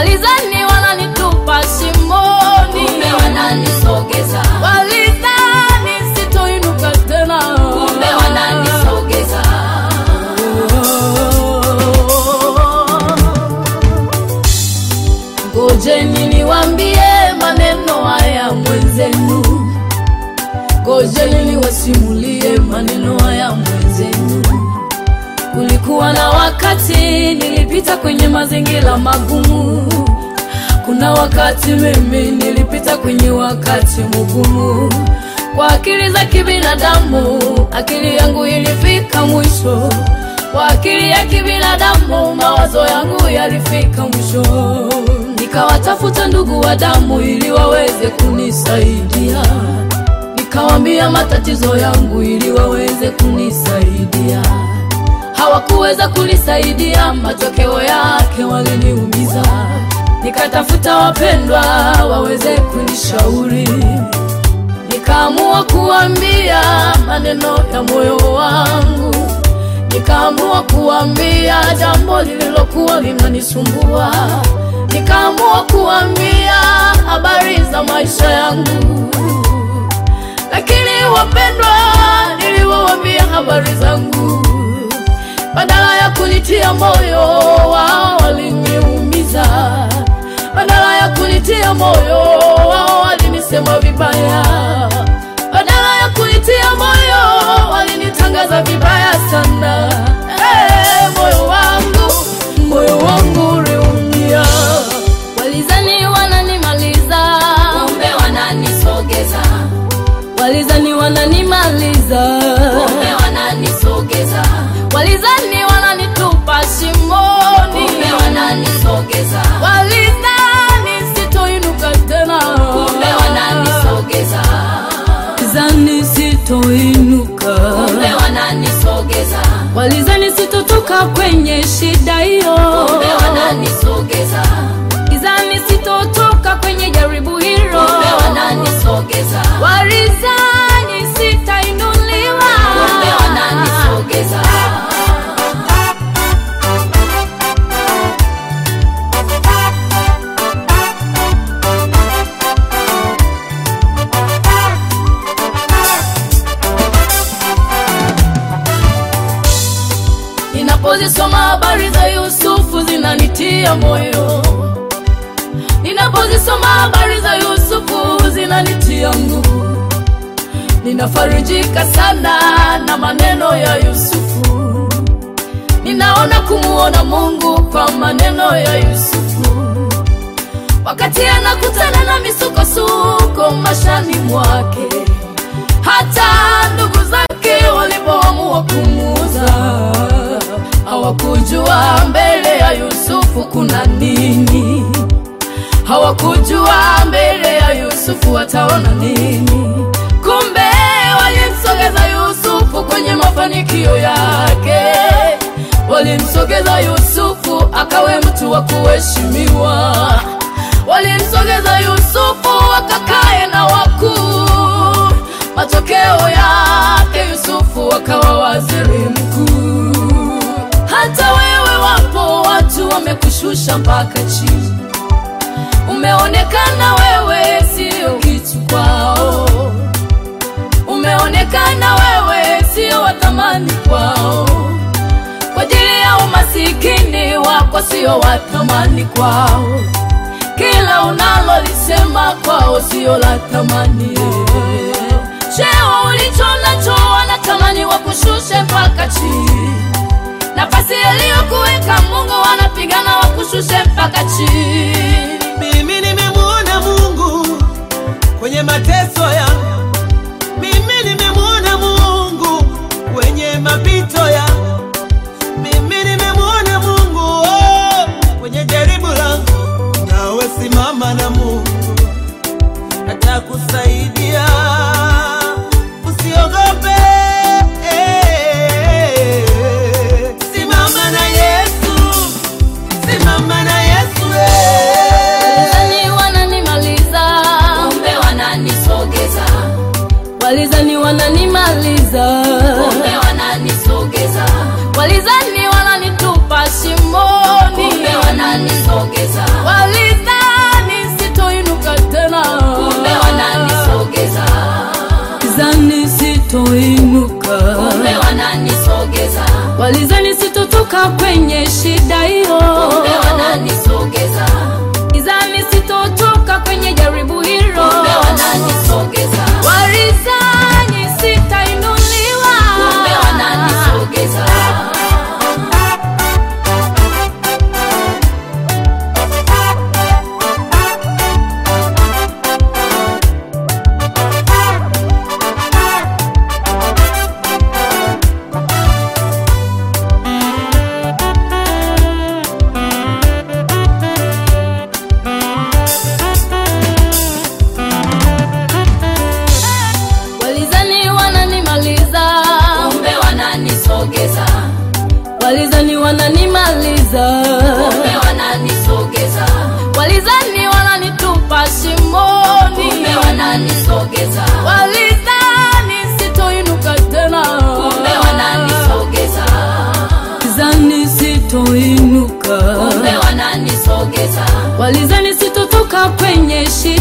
walizani wananitupa shimoni, kumbe wananisogeza, walizani sitoinuka tena, kumbe wananisogeza, Ngojeni niwambie maneno haya mwenzenu, ngojeni niwasimulie maneno haya mwenzenu. Kulikuwa na wakati nilipita kwenye mazingira magumu, kuna wakati mimi nilipita kwenye wakati mgumu. Kwa akili za kibinadamu, akili yangu ilifika mwisho. Kwa akili ya kibinadamu, mawazo yangu yalifika mwisho. Nikawatafuta ndugu wa damu ili waweze kunisaidia, nikawambia matatizo yangu ili waweze kunisaidia. Hawakuweza kunisaidia, matokeo yake waliniumiza. Nikatafuta wapendwa waweze kunishauri nikaamua kuambia maneno ya moyo wangu, nikaamua kuambia jambo lililokuwa linanisumbua, nikaamua kuambia habari za maisha yangu. Lakini wapendwa, niliwaambia habari zangu, badala ya kunitia moyo, wao waliniumiza. Badala ya kunitia moyo, wao walinisema vibaya. Badala ya kunitia moyo, walinitangaza vibaya sana. Hey, moyo wangu, moyo wangu uliumia. Walizani wananimaliza, kumbe wananisogeza, walizani wananimaliza, kumbe wananisogeza, walizani wananitupa shimoni, kumbe wananisogeza, walizani sitoinuka tena, kumbe wananisogeza, walizani sitoinuka, kumbe wananisogeza, walizani sitotoka kwenye shida hiyo, kumbe wananisogeza, walizani sitotoka kwenye jaribu hilo, kumbe wananisogeza, walizani sitainuliwa, kumbe wananisogeza. Ninapozisoma habari za Yusufu zinanitia moyo, ninapozisoma habari za Yusufu zinanitia nguvu. Ninafarijika sana na maneno ya Yusufu, ninaona kumuona Mungu kwa maneno ya Yusufu, wakati anakutana na misukosuko mashani mwake, hata ndugu zake walipoamua kumuuza hawakujua mbele ya Yusufu kuna nini, hawakujua mbele ya Yusufu wataona nini. Kumbe walimsogeza Yusufu kwenye mafanikio yake, walimsogeza Yusufu akawe mtu wa kuheshimiwa, walimsogeza Yusufu akakae na wakuu. Matokeo yake Yusufu akawa waziri mkuu. Hata wewe wapo watu wamekushusha mpaka chini, umeonekana wewe sio kitu kwao, umeonekana wewe sio wa thamani kwao, kwa ajili ya umasikini wako sio wa thamani kwao, kila unalolisema kwao sio la thamani. Cheo ulicho nacho wanatamani wakushushe mpaka chini nafasi aliyokuweka Mungu wanapigana wakushushe mpaka chini. Mimi nimemwona Mungu kwenye mateso yangu, mimi nimemwona Mungu kwenye mapito yangu, mimi nimemwona Mungu oh, kwenye jaribu langu. Nawe simama na Mungu atakusaidia, usiogope. Simama na Yesu, simama na Yesu eh. Walizani wananimaliza, kumbe wananisogeza, walizani wananimaliza, kumbe wananisogeza, walizani wananitupa shimoni, kumbe wananisogeza, walizani kwenye shida hiyo kumbe wananisogeza gizani sitotoka kwenye jaribu hilo kumbe wananisogeza warizani sitainuliwa kumbe wananisogeza walizani wananimaliza kumbe wananisogeza walizani wananimaliza kumbe wananisogeza walizani wananitupa shimoni kumbe wananisogeza walizani sitoinuka tena kumbe wananisogeza walizani sitoinuka kumbe wananisogeza walizani sitotoka kwenye shida